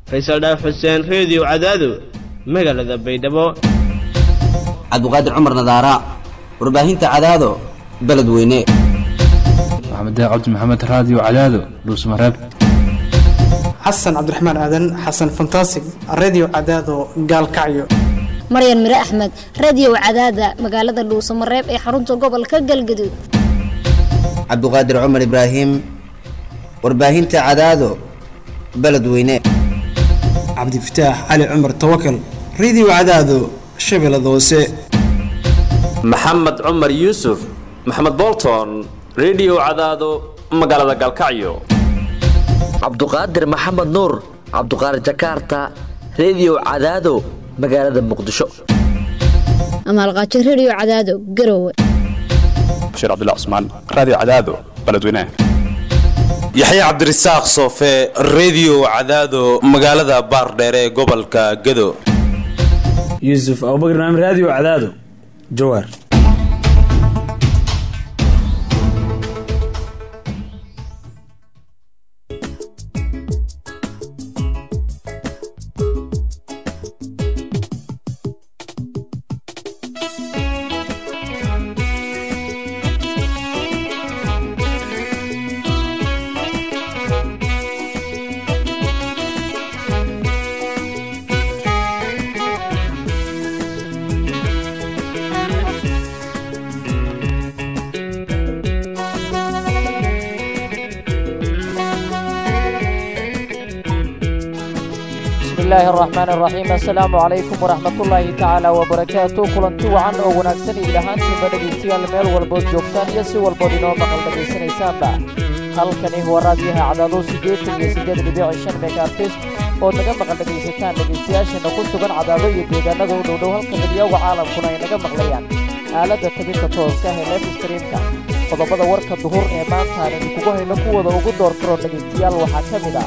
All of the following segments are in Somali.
faysal dhaaf xuseen reediyo cadaado magaalada baydhabo cabdiqaadir cumar nadaara warbaahinta cadaado beledweyne maxamed cabdi maxamed raadiyo cadaado dhuusmareeb xasan cabdiraxmaan aadan xasan fantasig redio cadaado gaalkacyo maryan mire axmed radiyow cadaada magaalada dhuusamareeb ee xarunta gobolka galgaduud cabdiqaadir cumar ibraahim warbaahinta cadaado beledweyne cabdifataax cali cumar tawakal redio cadaado shabeellada hoose maxamed cumar yuusuf maxamed bolton redio cadaado magaalada galkacyo cabduqaadir maxamed nuur cabduqaadir jakarta redio cadaado magaalada muqdisho amaalqaajo rediyo cadaado garowe bashiir cabdilla cusmaan raadiyo cadaado beledweynaha yaxya cabdirasaaq soofe redio cadaado magaalada baardheere ee gobolka gado yuusuf abubakr naam raadiyo cadaado jawaar الرحمن الرحيم السلام عليكم ورحمة الله تعالى وبركاته kulanti wacan oo wanaagsan idil ahaantiinba dhegaystayaal meel walbood joogtaan iyo si walbood inoo maqal dhegaysanaysaanba halkani waa raadiyaha cadaado siddeetan iyo siddeed dhibic shan megaartis ood naga maqal dhegaysataan dhegaystayaashana ku sugan cadaado iyo deegaanada u dhowdhow halka midiyowga caalamkuna ay naga maqlayaan aaladda tabinta tooska ee lef streamka qodobada warka duhur ee maanta aan idinkugu hayno kuwooda ugu door karo dhegaystayaal waxaa ka mid ah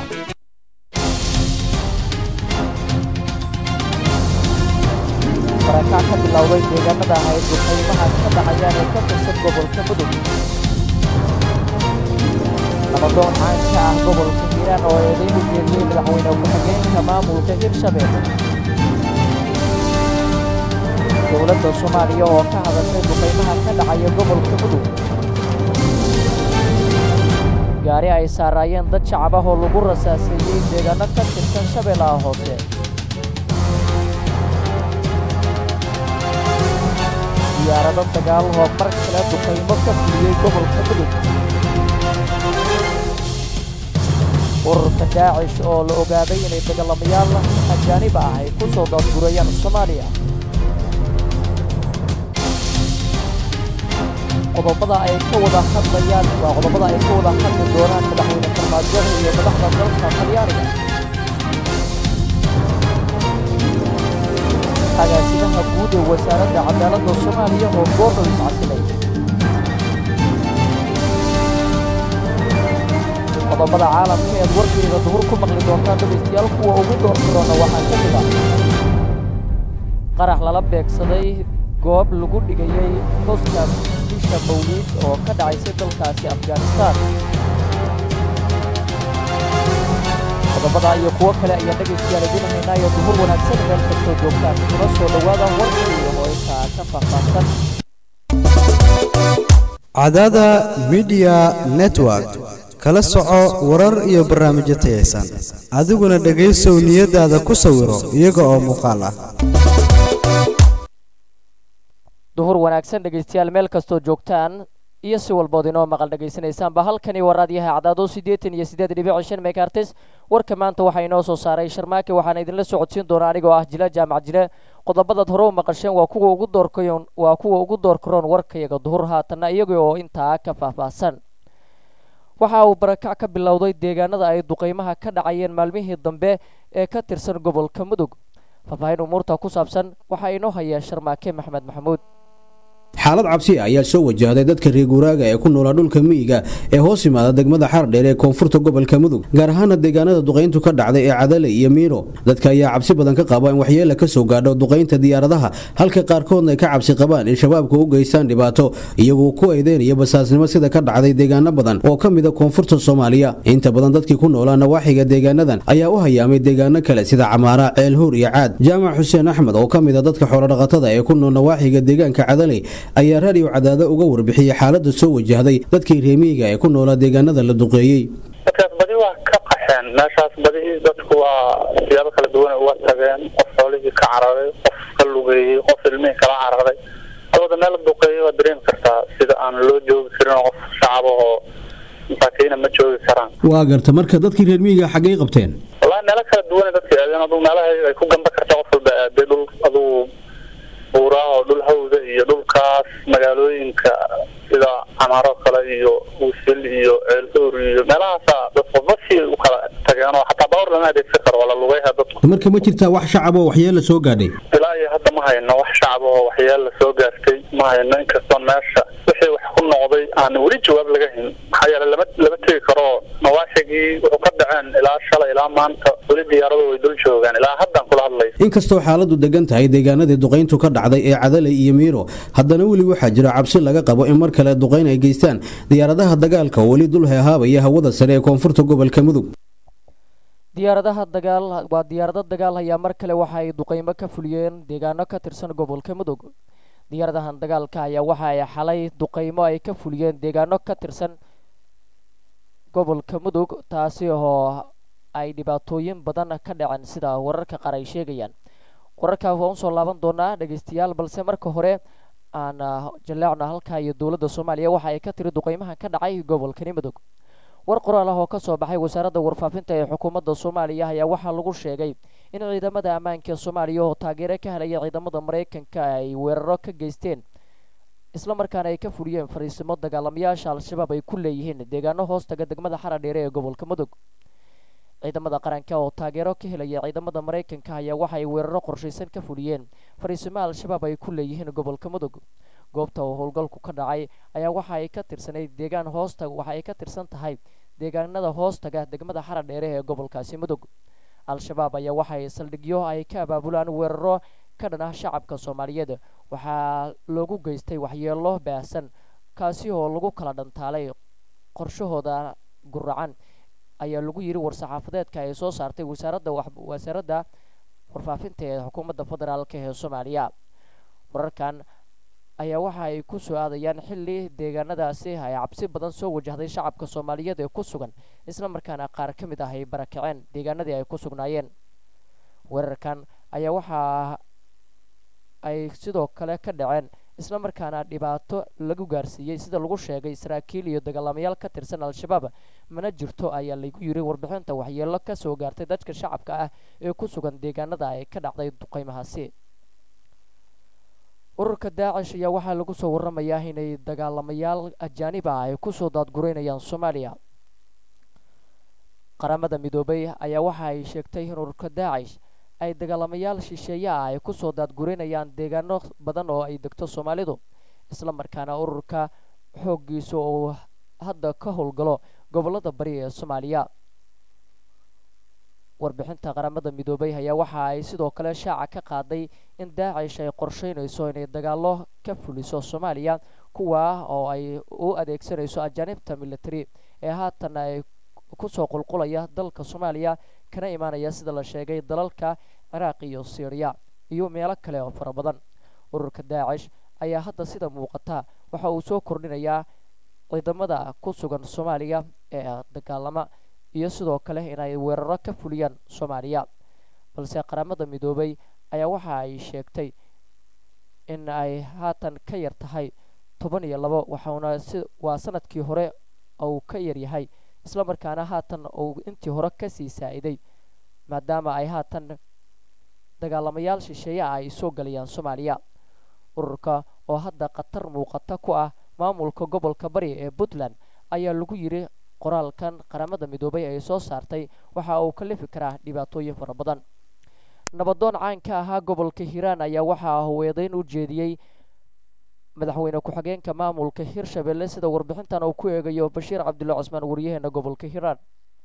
barakac ka bilowday deegaanada ahayd duqaymaha ka dhacayaan ee ka tirsan gobolka mudug nabadoon caan ka ah gobolka hiiraan oo eedayn u jeediyey madaxweyne ku-xigeenka maamulka hirshabeelle dowladda soomaaliya oo ka hadashay duqaymaha ka dhacaya gobolka mudug gaari ay saaraayeen dad shacab ah oo lagu rasaaseeyey deegaano ka tirsan shabeellaha hoose diyaarado dagaal oo mar kale duqaymo ka fuliyey gobolka mudug ururka daacish oo la ogaaday inay dagaalamayaal ajaanib ah ay ku soo daadgurayaan soomaaliya qodobada ay ka wada hadlayaan waa qodobada ay ka wada hadli doonaan madaxweyne farmaajada iyo madaxda dalka talyaaniga agaasimaha guud ee wasaaradda cadaaladda soomaaliya oo goordhow iscasilay qodobada caalamka eed warkeeda duhur ku maqli doontaan dhegaystayaal kuwa ugu doortiroona waxaa ka mid ah qarax lala beegsaday goob lagu dhigayey xuska bisha mawliid oo ka dhacaysay dalkaasi afghanistaan qodobada iyo kuwo kale ayaa dhegaystayaal idin haynaa iyo duhur wanaagsan meel kastoo joogtaan kuna soo dhowaada warkii oo intaa ka faahfaahsan cadaada midiya network kala soco warar iyo barnaamijyo tayaysan adiguna dhegaysow niyadaada ku sawiro iyaga oo muuqaal ah duhur wanaagsan dhegaystayaal meel kastoo joogtaan iyo si walbood inoo maqal dhegaysanaysaanba halkani waa raadiyaha cadaado siddeetan iyo siddeed dhibic shan megaartis warka maanta waxaa inoo soo saaray sharmaake waxaana idinla socodsiin doona anigoo ah jila jaamac jile qodobadaad hore u maqasheen waa kuwa ugu doorkayoon waa kuwa ugu doorkaroon warkayaga duhur haatanna iyaga oo intaa ka faahfaahsan waxa uu barakac ka bilowday deegaanada ay duqaymaha ka dhacayeen maalmihii dambe ee ka tirsan gobolka mudug faahfaahin umuurta ku saabsan waxaa inoo haya sharmaake maxmed maxamuud xaalad cabsi ah ayaa soo wajahday dadka reer guuraaga ee ku noolaa dhulka miyiga ee hoos yimaada degmada xardheer ee koonfurta gobolka mudug gaar ahaana deegaanada duqayntu ka dhacday ee cadale iyo miiro dadka ayaa cabsi badan ka qaba in waxyeela ka soo gaadho duqaynta diyaaradaha halka qaarkoodna ay ka cabsi qabaan in shabaabka u geystaan dhibaato iyagoo ku eedeynaya basaasnimo sida ka dhacday deegaano badan oo ka mida koonfurta soomaaliya inta badan dadkii ku noolaa nawaaxiga deegaanadan ayaa u hayaamay deegaano kale sida camaara ceelhuur iyo caad jaamac xuseen axmed oo ka mida dadka xoolodhaqatada ee ku nool nawaaxiga deegaanka cadaley ayaa raadiyo cadaado uga warbixiyey xaalada soo wajahday dadkii reemiyiga ee ku noolaa deegaanada la duqeeyey dadkaas badi waa ka qaxeen meeshaas badi dadku waa siyaabo kala duwan uga tageen qof xoolihii ka cararay qof ka lugeeyey qof ilmihii kala cararay alwada meel la duqeeyey waa dareemi kartaa sida aan loo joogi karin oo qof shacabahoo masaakiina ma joogi karaan waa garta marka dadkii reer miyiga xaggay qabteen wallahi meelo kala duwan dadka aadeen aduu meelaha ay ku gamba karta qof walba aaday dhul aduu buuraha oo dhul hawda iyo dhulkaas magaalooyinka sida camaaro kale iyo usil iyo ceelhuur iyo meelahaasa dad qofba si u kala tageen oo xataa bawr lama adeegsan karo waa la lugayha dadku marka ma jirtaa wax shacab oo waxyeela soo gaadhay ilaa iyo hadda ma hayno wax shacab oo waxyeela soo gaartay ma hayno inkastoon meesha wixii wax ku noqday aan weli jawaab laga hayn maxaa yeele lama lama tegi karo nawaaxigii wuxuu ka dhaceen ilaa shalay ilaa maanta weli diyaaradu way dul joogaan ilaa haddaan kula hadlay inkastoo xaaladu degan tahay deegaanadii duqayntu ka dhacday ee cadaley iyo miiro haddana weli waxaa jira cabsi laga qabo in mar kale duqayn ay geystaan diyaaradaha dagaalka oo weli dul heehaabaya hawada sare ee koonfurta gobolka mudug diyaaradaha dagaal waa diyaarado dagaal ayaa mar kale waxa ay duqeymo ka fuliyeen deegaano ka tirsan gobolka mudug diyaaradahan dagaalka ayaa waxa ay xalay duqeymo ay ka fuliyeen deegaano ka tirsan gobolka mudug taasi oo ay dhibaatooyin badan ka dhaceen sida wararka qaar ay sheegayaan wararkaa waan usoo laaban doonaa dhegeystayaal balse marka hore aan jaleecna halkaa iyo dowladda soomaaliya waxa ay ka tiri duqeymahan ka dhacay gobolkani mudug war qoraal ah oo ka soo baxay wasaaradda warfaafinta ee xukuumadda soomaaliya ayaa waxaa lagu sheegay in ciidamada ammaanka ee soomaaliya oo taageero ka helaya ciidamada maraykanka ay weeraro ka geysteen islamarkaana ay ka fuliyeen fariisimo dagaalamayaasha al-shabaab ay ku leeyihiin deegaano hoostaga degmada xaradheere ee gobolka mudug ciidamada qaranka oo taageero ka helaya ciidamada maraykanka ayaa waxa ay weeraro qorshaysan ka fuliyeen fariisimo al-shabaab ay ku leeyihiin gobolka mudug goobta oo howlgalku ka dhacay ayaa waxa ay ka tirsanayd deegaan hoosta waxa ay ka tirsan tahay deegaanada hoostaga degmada xaradheere ee gobolkaasi mudug al-shabaab ayaa waxa ay saldhigyo ay ka abaabulaan weeraro ka dhan ah shacabka soomaaliyeed waxaa loogu geystay waxyeelo baahsan kaasi oo lagu kala dhantaalay qorshahooda guracan ayaa lagu yidhi war-saxaafadeedka ay soo saartay wasaaradda wasaaradda warfaafinta ee xukuumadda federaalk ee soomaaliya wararkan ayaa waxa ay ku soo aadayaan xilli deegaanadaasi ay cabsi badan soo wajahday shacabka soomaaliyeed ee ku sugan islamarkaana qaar ka mid ah ay barakaceen deegaanadii ay ku sugnaayeen weerarkan ayaa waxaa ay sidoo kale ka dhaceen islamarkaana dhibaato lagu gaarsiiyey sida lagu sheegay saraakiil iyo dagaalamayaal ka tirsan al-shabaab mana jirto ayaa lagu yiri warbixinta waxyeelo ka soo gaartay dadka shacabka ah ee ku sugan deegaanada ay ka dhacday duqeymahaasi ururka daacish ayaa waxaa lagu soo waramayaa inay dagaalamayaal ajaanib ah ay kusoo daadgureynayaan soomaaliya qaramada midoobay ayaa waxa ay sheegtay in ururka daacish ay dagaalamayaal shisheeye ah ay kusoo daadgureynayaan deegaano badan oo ay degto soomaalidu islamarkaana ururka xooggiisa uu hadda ka howlgalo gobolada bari ee soomaaliya warbixinta qaramada midoobay ayaa waxa ay sidoo kale shaaca ka qaaday in daacish ay qorsheynayso inay dagaalo ka fuliso soomaaliya kuwa oo ay u adeegsanayso ajaanibta military ee haatan ay kusoo qulqulaya dalka soomaaliya kana imaanaya sida la sheegay dalalka ciraaq iyo syriya iyo meelo kale oo fara badan ururka daacish ayaa hadda sida muuqata waxa uu soo kordhinayaa ciidamada ku sugan soomaaliya ee dagaalama iyo sidoo kale inay weeraro ka fuliyaan soomaaliya balse qaramada midoobay ayaa waxa ay sheegtay in ay haatan ka yar tahay toban iyo labo waxauna si waa sanadkii hore uu ka yaryahay islamarkaana haatan uu intii hore kasii saa-iday maadaama ay haatan dagaalamayaal shisheeye ah ay soo galayaan soomaaliya ururka oo hadda khatar muuqata ku ah maamulka gobolka bari ee puntland ayaa lagu yiri qoraalkan qaramada midoobay ay soo saartay waxa uu ka lifi karaa dhibaatooyin fara badan nabadoon caan ka ahaa gobolka hiiraan ayaa waxaa weedayn u jeediyey madaxweyne ku-xigeenka maamulka hirshabelle sida warbixintan uu ku eegayo bashiir cabdulle cusmaan wariyaheena gobolka hiiraan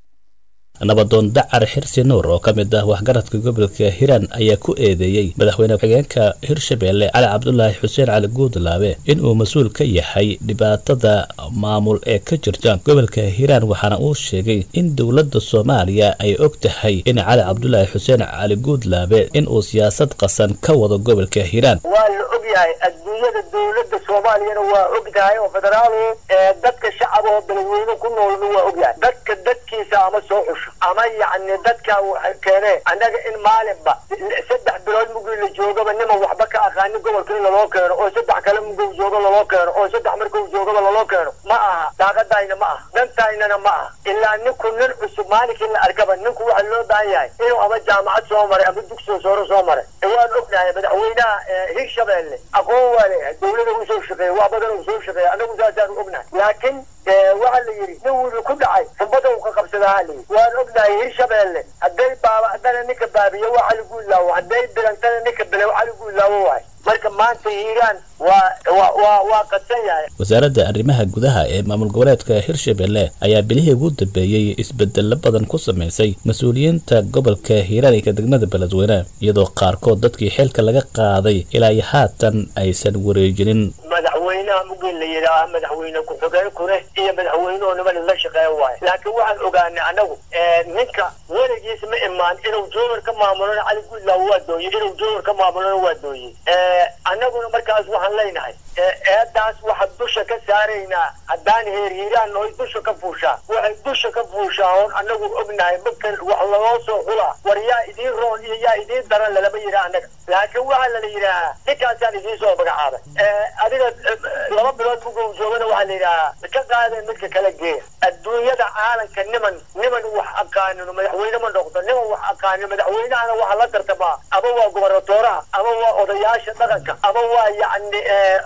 nabadoon dacar xirsi nuur oo ka mid ah waxgaradka gobolka hiiraan ayaa ku eedeeyey madaxweyne ku-xigeenka hirshabelle cali cabdulaahi xuseen cali guudlaabe inuu mas-uul ka yahay dhibaatada maamul ee ka jirta gobolka hiiraan waxaana uu sheegay in dowladda soomaaliya ay og tahay in cali cabdulaahi xuseen cali guudlaabe inuu siyaasad qasan ka wado gobolka hiiraan waa la og yahay adduunyada dowladda soomaaliyana waa og tahay oo federaalu dadka shacab oo beledweyne ku noolna waa og yahay dadka dadkiisa ama soo xusho ama yacni dadka waxay keeneen annaga in maalinba saddex bilood mugii la joogaba niman waxba ka aqaanin gobolka in laloo keeno oo saddex kale muguu joogo laloo keeno oo saddex markuu joogaba laloo keeno ma aha daaqadayna ma aha dantaynana ma aha ilaa ninku nin cusub maalinkii la arkaba ninku waxa loo baahan yahay inuu ama jaamacad soo maray ama dugsiga sooro soo maray waan ognahay madaxweynaha hirshabelle aqoon waa leeyahay dowlada uu soo shaqeeya wax badan uu soo shaqeeya anagu saasaan ognahay laakiin waxaa la yidhi nin wili ku dhacay xumbada uu ka qabsadaa la yidhi waan ognahay hirshabelle hadday baaba'dana ninka baabiyo waxa lagu ilaawo hadday bilantana ninka bile waxa lagu ilaawo waay marka maanta hiiraan waa waa waa waa qadsan yahay wasaaradda arrimaha gudaha ee maamul goboleedka hirshabelle ayaa bilihii ugu dambeeyey isbedello badan ku samaysay mas-uuliyiinta gobolka hiiraan iyo degmada beledweyne iyadoo qaarkood dadkii xilka laga qaaday ilaa iyo haatan aysan wareejinin madaxweynaha mugin la yidhaaha madaxweyne ku-xigeen kune iyo madaxweynuhu niman la shaqeeya waayo laakiin waxaan ogaanay annagu ninka weligiis ma imaan inuu joogar ka maamulona cali guudlaaw waa dooyey inuu joogar ka maamulona waa dooyey annaguna markaas waxaan leynahay eedaas waxaan dusha ka saaraynaa haddaan heer hiiraan oy dusha ka fuushaa waxay dusha ka fuushaa oon annagu ognahay marka wax lagoo soo xulaa war yaa idiin roon iyo yaa idiin daran lalama yidhaha annaga laakiin waxaa lala yidhaahaa ninkaasaan idiin soo magacaabay adiga laba bilood muguu joogana waxaa la yidhahaa ka qaadeen midka kala geeya adduunyada caalamka niman niman wax aqaanin madaxweyne ma noqdo niman wax aqaanin madaxweynahana waxaa la tartamaa ama waa gobernatooraha ama waa odayaasha dhaqanka ama waa yacni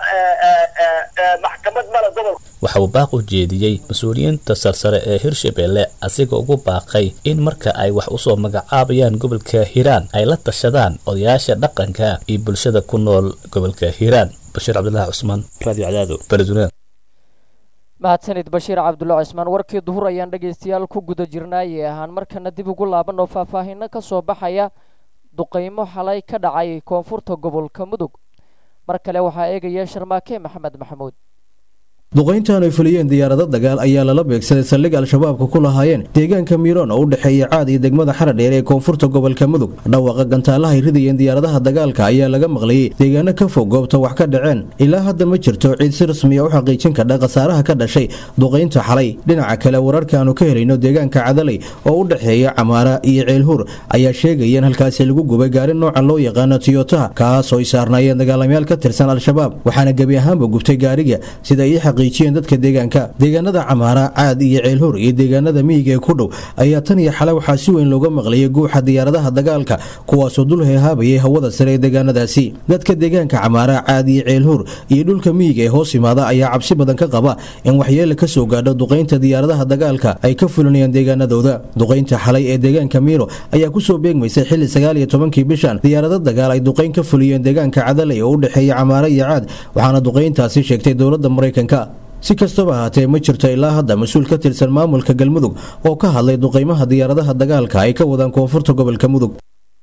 maxkamad mala gobolka waxa uu baaq u jeediyey mas-uuliyiinta sarsare ee hirshabelle asiga ugu baaqay in marka ay wax usoo magacaabayaan gobolka hiiraan ay la tashadaan odayaasha dhaqanka iyo bulshada ku nool gobolka hiiraan bashiir cabdulaahi cusmaan radio cadaado beledweyne mahadsanid bashiir cabdulle cismaan warkii duhur ayaan dhegaystayaal ku guda jirnaayee ahaan markana dib ugu laabanoo faahfaahinno ka soo baxaya duqaymo xalay ka dhacay koonfurta gobolka mudug mar kale waxaa eegaya sharmaake maxamed maxamuud duqayntan ay fuliyeen diyaarado dagaal ayaa lala beegsaday saldhig al-shabaabka ku lahaayeen deegaanka miiroon oo u dhexeeya caad iyo degmada xaradheer ee koonfurta gobolka mudug dhawaaqa gantaalaha ay ridayeen diyaaradaha dagaalka ayaa laga maqlayey deegaano ka fog goobta wax ka dhaceen ilaa hadda ma jirto ciid si rasmiya u xaqiijin kadha khasaaraha ka dhashay duqaynta xalay dhinaca kale wararka aanu ka helayno deegaanka cadalay oo u dhexeeya camaara iyo ceelhuur ayaa sheegaya in halkaasi lagu gubay gaari nooca loo yaqaano tiyotaha kaas oo ay saarnaayeen dagaalamayaal ka tirsan al-shabaab waxaana gebi ahaanba gubtay gaariga sida ii dadka deegaanka deegaanada camaara caad iyo ceelhur iyo deegaanada miyiga ee ku dhow ayaa tan iyo xale waxaa si weyn looga maqlayay guuxa diyaaradaha dagaalka kuwaasoo dul heehaabayay hawada sare ee deegaanadaasi dadka deegaanka camaara caad iyo ceelhur iyo dhulka miyiga ee hoos imaada ayaa cabsi badan ka qaba in waxyeele ka soo gaadho duqaynta diyaaradaha dagaalka ay ka fulinayaan deegaanadooda duqaynta xalay ee deegaanka miiro ayaa kusoo beegmaysay xili sagaal iyo tobankii bishan diyaarado dagaal ay duqayn ka fuliyeen deegaanka cadalay oo u dhexeeya camaara iyo caad waxaana duqayntaasi sheegtay dowladda maraykanka si kastaba ahaatee ma jirto ilaa hadda mas-uul ka tirsan maamulka galmudug oo ka hadlay duqaymaha diyaaradaha dagaalka ay ka wadaan koonfurta gobolka mudug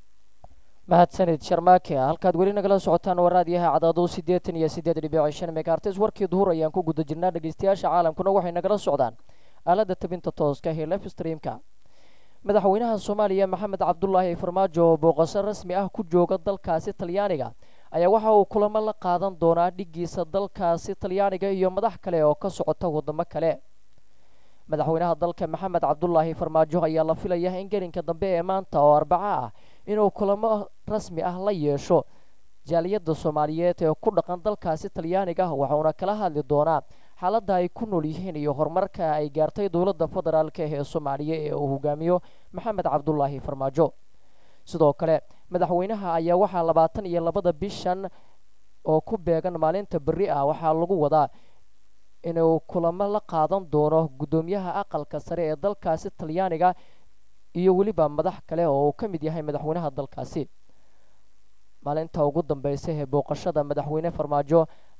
mahadsanid sharmaake halkaad weli nagala socotaan waraadyaha cadaado siddeetan iyo siddeed dhibic shan megaartis warkii duhur ayaan ku guda jirnaa dhegeystayaasha caalamkuna waxay nagala socdaan aaladda tabinta tooska ee life streamka madaxweynaha soomaaliya maxamed cabdulaahi farmaajo oo booqasho rasmi ah ku jooga dalkaasi talyaaniga ayaa waxa uu kulamo la qaadan doonaa dhigiisa dalkaasi talyaaniga iyo madax kale oo ka socota wadamo kale madaxweynaha dalka maxamed cabdulaahi farmaajo ayaa la filaya in gelinka dambe ee maanta oo arbaco ah inuu kulamo rasmi ah la yeesho jaaliyadda soomaaliyeed ee ku dhaqan dalkaasi talyaaniga waxauna kala hadli doonaa xaaladda ay ku nool yihiin iyo horumarka ay gaartay dowladda federaalk ee soomaaliya ee uu hogaamiyo maxamed cabdulaahi farmaajo sidoo kale madaxweynaha ayaa waxaa labaatan iyo labada bishan oo ku beegan maalinta berri ah waxaa lagu wadaa inuu kulamo la qaadan doono guddoomiyaha aqalka sare ee dalkaasi talyaaniga iyo weliba madax kale oo uu ka mid yahay madaxweynaha dalkaasi maalinta ugu dambeysa ee booqashada madaxweyne farmaajo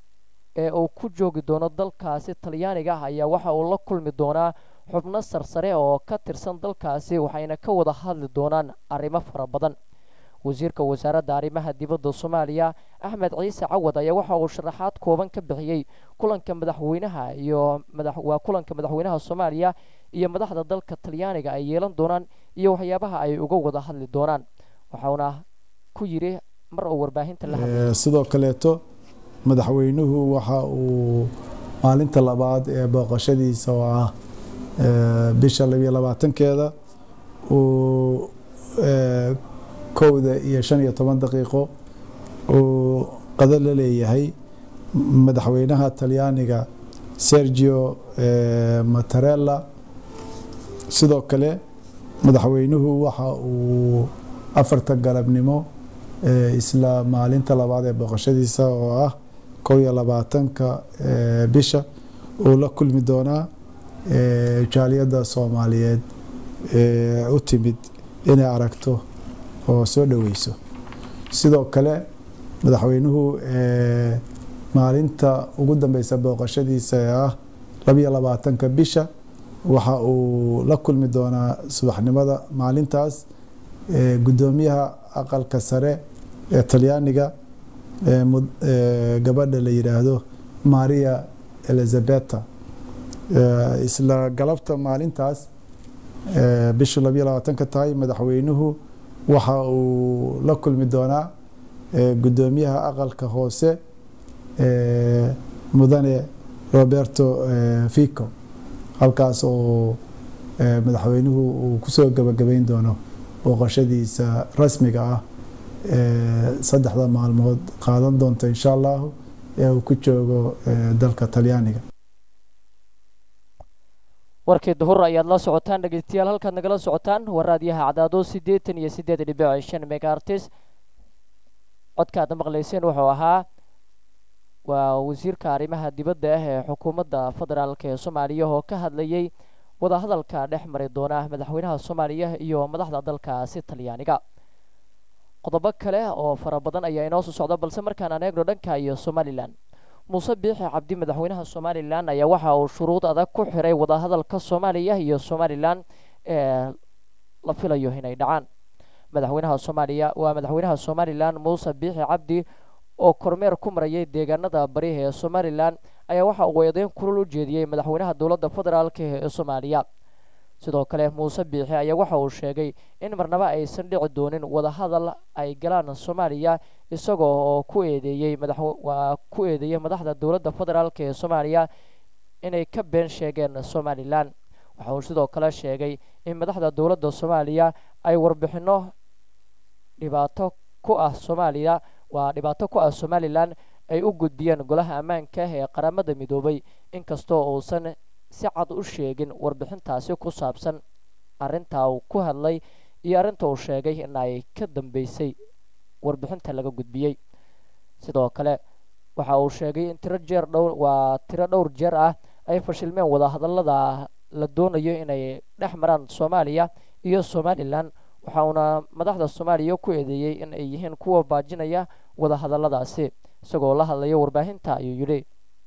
ee uu ku joogi doono dalkaasi talyaaniga ah ayaa waxa uu la kulmi doonaa xubno sarsare oo ka tirsan dalkaasi waxayna ka wada hadli doonaan arrimo fara badan wasiirka wasaaradda arrimaha dibadda soomaaliya axmed ciise cawad ayaa waxa uu sharaxaad kooban ka bixiyey kulanka madaxweynaha iyo waa kulanka madaxweynaha soomaaliya iyo madaxda dalka talyaaniga ay yeelan doonaan iyo waxyaabaha ay uga wada hadli doonaan waxauna ku yidhi mar uu warbaahinta la hadlay sidoo kaleeto madaxweynuhu waxa uu maalinta labaad ee booqashadiisa oo ah bisha labiyo labaatankeeda uu kowda iyo shan iyo toban daqiiqo uu qado la leeyahay madaxweynaha talyaaniga sergio matarella sidoo kale madaxweynuhu waxa uu afarta galabnimo isla maalinta labaad ee booqashadiisa oo ah kow iyo labaatanka bisha uu la kulmi doonaa jaaliyadda soomaaliyeed u timid inay aragto oo soo dhoweyso sidoo kale madaxweynuhu maalinta ugu dambeysa booqashadiisa ee ah labiyo labaatanka bisha waxa uu la kulmi doonaa subaxnimada maalintaas gudoomiyaha aqalka sare ee talyaaniga gabadha la yidhaahdo maria elizabeta isla galabta maalintaas bishu labiyo labaatanka tahay madaxweynuhu waxa uu la kulmi doonaa gudoomiyaha aqalka hoose mudane roberto fico halkaas oo madaxweynuhu uu kusoo gabagabeyn doono booqashadiisa rasmiga ah saddexda maalmood qaadan doonta insha allahu ee uu ku joogo dalka talyaaniga warkii duhur ayaad la socotaan dhegeystayaal halkaad nagala socotaan waa raadiyaha cadaado siddeetan iyo siddeed dhibic shan megaartis codka aad maqlayseen wuxuu ahaa waa wasiirka arrimaha dibadda ah ee xukuumadda federaalk ee soomaaliya oo ka hadlayay wadahadalka dhex mari doona madaxweynaha soomaaliya iyo madaxda dalkaasi talyaaniga qodobo kale oo fara badan ayaa inoo soo socda balse markaan aan eegno dhanka iyo somalilan muuse biixi cabdi madaxweynaha somalilan ayaa waxa uu shuruud adag ku xiray wadahadalka soomaaliya iyo somalilan ee la filayo inay dhacaan madaxweynaha soomaaliya waa madaxweynaha somalilan muuse biixi cabdi oo kormeer ku marayay deegaanada bari ee somalilan ayaa waxa uu eedeyn kulul u jeediyey madaxweynaha dowladda federaalk ee soomaaliya sidoo kale muuse biixi ayaa waxa uu sheegay in marnaba aysan dhici doonin wadahadal ay galaan soomaaliya isagoo oo ku eedeeyey waa ku eedeeyey madaxda dowladda federaalk ee soomaaliya inay ka been sheegeen somalilan waxa uu sidoo kale sheegay in madaxda dowladda soomaaliya ay warbixinno dhibaato ku ah soomaaliya waa dhibaato ku ah somalilan ay u gudbiyeen golaha ammaanka ee qaramada midoobay inkastoo uusan si cad u sheegin warbixintaasi ku saabsan arrintaa uu ku hadlay iyo arrinta uu sheegay in ay ka dambeysay warbixinta laga gudbiyey sidoo kale waxa uu sheegay in tiro jeer dhowr waa tiro dhowr jeer ah ay fashilmeen wadahadallada la doonayo inay dhex maraan soomaaliya iyo somalilan waxa uuna madaxda soomaaliya ku eedeeyey in ay yihiin kuwa baajinaya wadahadalladaasi isagoo la hadlaya warbaahinta ayuu yidhi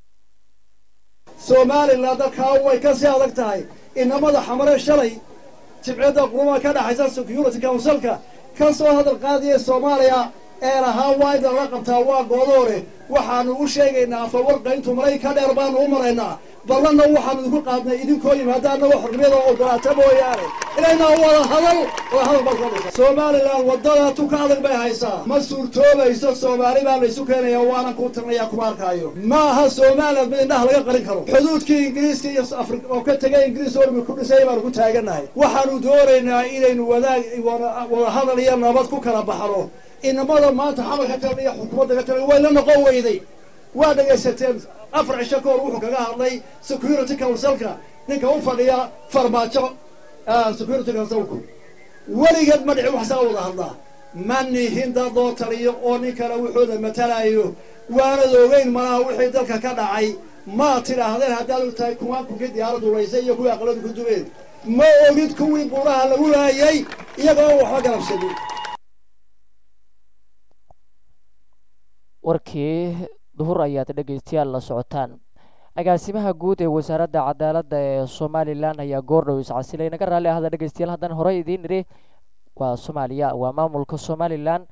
somalilan dalkaa way ka sii adag tahay inamada xamare shalay jibciyadda qurumaha ka dhexaysa security councilka ka soo hadal qaadaya soomaaliya ee lahaa waa in lala qabtaa waa goodoore waxaanu u sheegaynaa afawarqayntu maray ka dheer baanu u maraynaa ballanna waxaanu idinku qaadnay idinkoo yimaada annago xornimada ogolaata mooyaane inaynaa wada hadal wada hadal baad qaadaysa somalilan waddada tu ka adag bay haysaa ma suurtoobayso soomaali baa laysu keenaya waanan kuu tirnaya kuma arkaayo ma aha somalilan mid indhaha laga qarin karo xuduudkii ingiriiska iyo afri oo ka tegay ingiriis ormi ku dhisay baanu ku taagannahay waxaanu doonaynaa inaynu wadaag wada hadal iyo nabad ku kala baxno inamada maanta xamal ka tagan iyo xukuumadda ka tagan way la noqon weyday waa dhegaysateen afar cisho ka hor wuxuu kaga hadlay security councilka ninka u fadhiya farmaajo security councilku weligeed ma dhici wax saa wada hadlaa ma nihin dad loo taliyo oo nin kale wuxuuda matalayo waanad ogeyn malaha wixii dalka ka dhacay maa tidhaahdeen haddaad og tahay kuwaan kunkii diyaaradu laysay iyo kuwii aqladu ku dumeen ma ogid kuwii buuraha lagu laayay iyagoo waxba garabsanin warkii duhur ayaad dhegaystayaal la socotaan agaasimaha guud ee wasaaradda cadaaladda ee somalilan ayaa goordhow iscasilay naga raalli ahda dhegaystayaal haddaan horey idiin idhi waa soomaaliya waa maamulka somalilan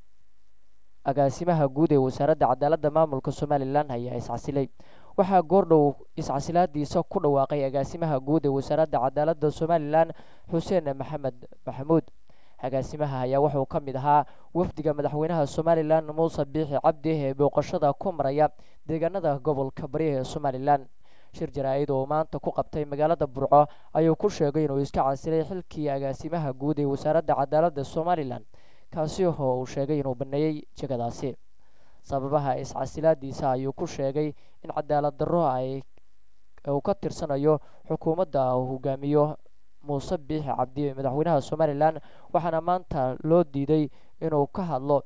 agaasimaha guud ee wasaaradda cadaaladda maamulka somalilan ayaa iscasilay waxaa goordhow iscasilaadiisa ku dhawaaqay agaasimaha guud ee wasaaradda cadaaladda somalilan xuseen maxamed maxamuud agaasimaha ayaa wuxuu ka mid ahaa wafdiga madaxweynaha somalilan muuse biixi cabdi ee booqashada ku maraya deegaanada gobolka bari ee somalilan shir jaraa-id oo maanta ku qabtay magaalada burco ayuu ku sheegay inuu iska casilay xilkii agaasimaha guud ee wasaaradda cadaaladda somalilan kaasi oo uu sheegay inuu baneeyey jegadaasi sababaha iscasilaadiisa ayuu ku sheegay in cadaalad darro ay uu ka tirsanayo xukuumadda uu hogaamiyo muuse biixi cabdi madaxweynaha somalilan waxaana maanta loo diiday inuu ka hadlo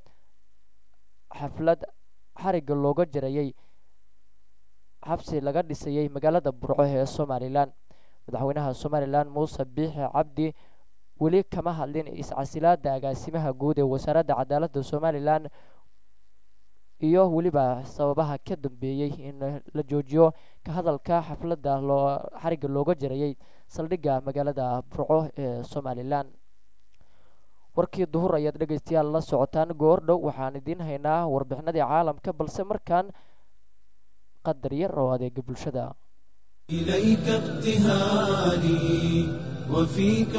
xaflad xarigga looga jarayay xabsi laga dhisayay magaalada burco ee somalilan madaxweynaha somalilan muuse biixi cabdi weli kama hadlin iscasilaada agaasimaha guud ee wasaaradda cadaaladda somalilan iyo weliba sababaha ka dambeeyey in la joojiyo ka hadalka xafladda loo xarigga looga jarayay saldhigga magaalada burco ee somalilan warkii duhur ayaad dhegaystayaal la socotaan goor dhow waxaan idiin haynaa warbixinadii caalamka balse markaan qadar yar oo adeega bulshada إليك ابتهالي وفيك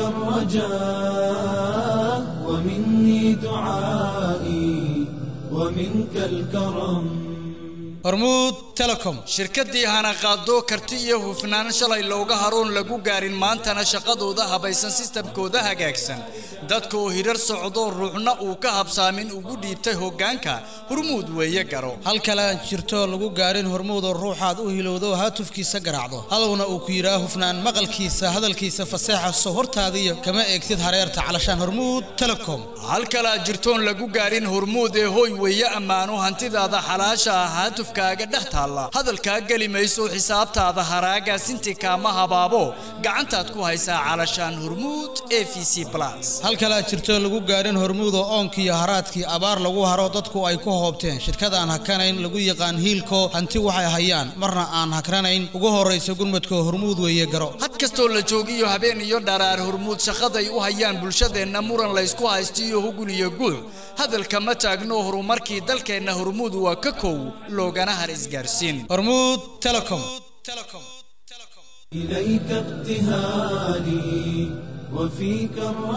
الرجاء ومني دعائي ومنك الكرم hormuud telecom shirkaddii hana qaado karti iyo hufnaan shalay looga haroon lagu gaarin maantana shaqadooda habaysan sistamkooda hagaagsan dadka oo hirar socdo ruuxna uu ka habsaamin ugu dhiibtay hoggaanka hormuud weeye garo hal kale aan jirto lagu gaarin hormuudoo ruuxaad u hilowdo haatufkiisa garaacdo hadowna uu ku yidhaa hufnaan maqalkiisa hadalkiisa faseexa soo hortaadiyo kama eegtid hareerta calashaan hormuud telecom hal kale aan jirtoon lagu gaarin hormuud ee hoy weeye ammaano hantidaada xalaasha ah haatufkaaga dhex taalla hadalkaa geli mayso xisaabtaada haraaga sinti kaama habaabo gacantaad ku haysaa calashaan hormuud e v c plus hal kale aad jirto lagu gaarin hormuud oo oonkiiyo haraadkii abaar lagu haro dadku ay ku hoobteen shirkadaan hakanayn lagu yaqaan hiilko hanti waxay hayaan marna aan hakranayn ugu horraysa gurmadka hormuud weeye garo had kastoo la joogiyo habeen iyo dharaar hormuud shaqaday u hayaan bulshadeenna muran laysku haysto iyo hugun iyo guuc hadalka ma taagno horumarkii dalkeenna hormuud waa ka kow loogana har isgaarsiin hormuud telecom إليك ابتهالي وفيك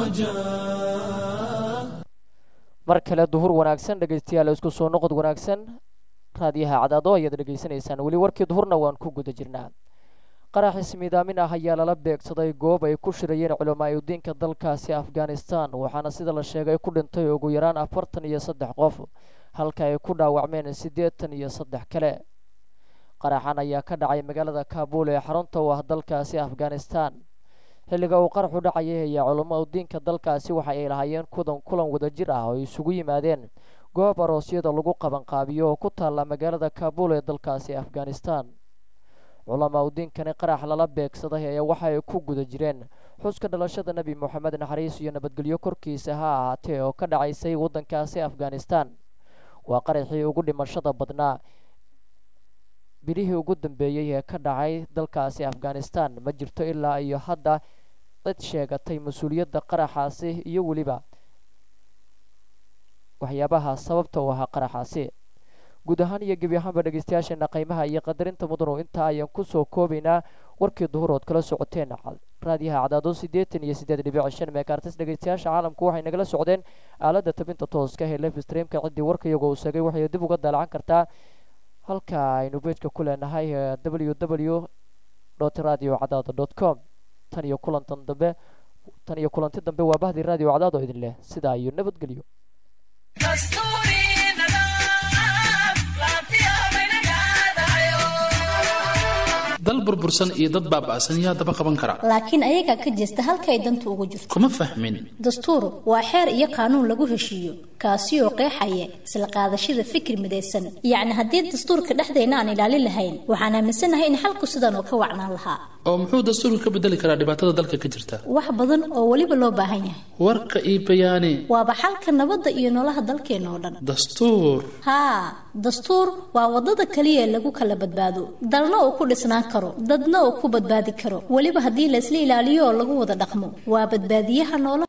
الرجاء mar kale duhur wanaagsan dhegaystayaal isku soo noqod wanaagsan raadiyaha cadaado ayaad dhegaysanaysaan weli warkii duhurna waan ku guda jirnaa qarax ismiidaamin ah ayaa lala beegsaday goob ay ku shirayeen culamaa'idiinka dalkaasi afghanistan waxaana sida la sheegay ku dhintay ugu yaraan afartan iyo saddex qof halka ay ku dhaawacmeen siddeetan iyo saddex kale qaraxan ayaa ka dhacay magaalada kaabul ee xarunta u ah dalkaasi afghanistan xilliga uu qaraxu dhacayay ayaa culamaudiinka dalkaasi waxa ay lahaayeen kudan kulan wadajir ah oo isugu yimaadeen goob aroosyada lagu qabanqaabiyo oo ku taalla magaalada kaabul ee dalkaasi afghanistan culamaudiinkani qarax lala beegsaday ayaa waxa ay ku guda jireen xuska dhalashada nebi moxamed naxariis iyo nabadgelyo korkiisa ha ahaatee oo ka dhacaysay waddankaasi afghanistan waa qaraxii ugu dhimashada badnaa bilihii ugu dambeeyey ee ka dhacay dalkaasi afghanistan ma jirto ilaa iyo hadda cid sheegatay mas-uuliyadda qaraxaasi iyo weliba waxyaabaha sababta u ahaa qaraxaasi guud ahaan iyo gebi ahaanba dhegeystayaasheena qiimaha iyo qadarinta mudanu intaa ayaan kusoo koobaynaa warkii duhurood kala socoteen raadiyaha cadaado siddeetan iyo siddeed dhibic shan meekartis dhegeystayaasha caalamku waxay nagala socdeen aaladda tabinta tooska ee live streamka ciddii warka iyagoo uu sheegay waxay dib uga daalacan kartaa halka aynu beejka ku leenahay w w dot radio cadaado dot com tan iyo kulantan dambe tan iyo kulanti dambe waa bahdii radio cadaado idin leh sidaa iyo nabadgelyo dal burbursan iyo dad baaba'san yaa daba qaban kara laakiin ayagaa ka jeesta halka ay dantu ugu jirto kuma fahmin dastuur waa xeer iyo qaanuun lagu heshiiyo kaasi oo qeexaya isla qaadashada fikir midaysan yacni haddii dastuurka dhexdeena aan ilaalin lahayn waxaan aaminsanahay in xalku sidan oo ka wacnaan lahaa oo muxuu dastuurka ka bedeli karaa dhibaatada dalka ka jirta wax badan oo weliba loo baahan yahay warka iyo bayaani waaba xalka nabadda iyo noloha dalkeena oo dhan dastuur haa dastuur waa wadada kaliya ee lagu kala badbaado dalna uu ku dhisnaan karo dadna uu ku badbaadi karo weliba haddii la isla ilaaliyo oo lagu wada dhaqmo waa badbaadiyaha noolaha